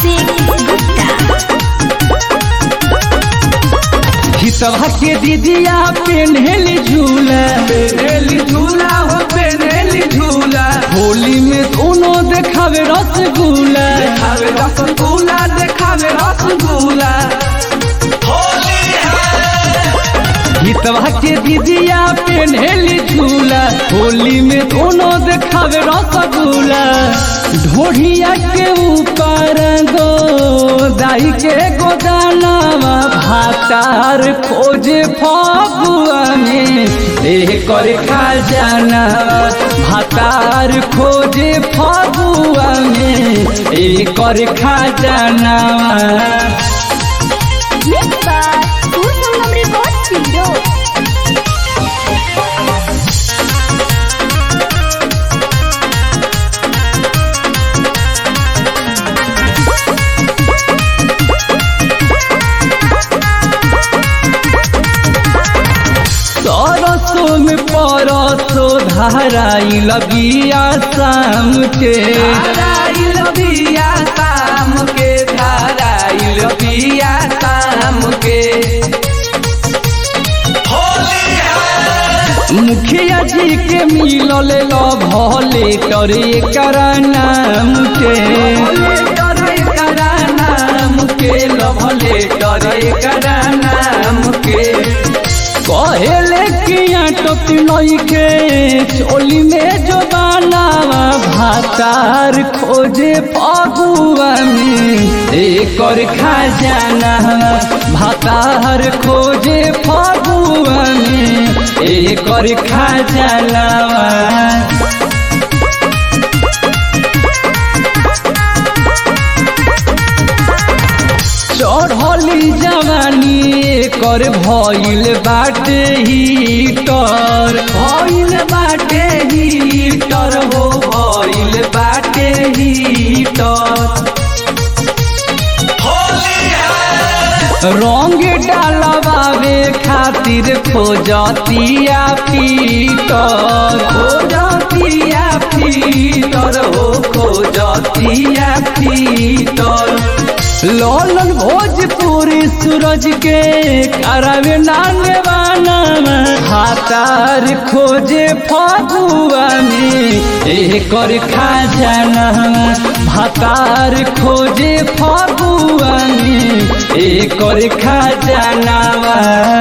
अभिषेक गुप्ता हितवा के दीदिया पेन्हेली झूला पेनेली झूला हो पेनेली झूला होली में दोनों देखावे रसगुल्ला देखावे रसगुल्ला देखावे रसगुल्ला हितवा के दीदिया पेन्हेली झूला होली में दोनों देखावे रसगुल्ला ढोढ़िया के ऊपर गो दाई के गोदानावा भातार खोजे फगुआ में कर खा जाना भातार खोजे फगुआ में कर खा जाना Mixed by Usangam Records Studio. सरसों में परसो धाराई लगिया शाम के धाराइल बिया शाम के धाराइल बिया शाम के मुखिया जी के मिलल भले करे कर नाम के भले डरे करा नाम के लभले डरे करा नाम के कहले कि टोपी नई के चोली में जो बनावा भातार खोजे फगुआ में एकर खा जाना भातार खोजे फगुआ में एकर खा जाना चढ़ली जवानी कर भइल बाटे हीटर भइल बाटे हीटर हो भइल बाटे हीटर रंग डालवावे खातिर खोजतिया पीटर खोजतिया फीटर हो खोजतिया फीटर ललन भोजपुरी सूरज के करावे नाने वाना हातार खोजे फगुआ में एकर खा जाना भातार खोजे फगुआ में एकर खा जाना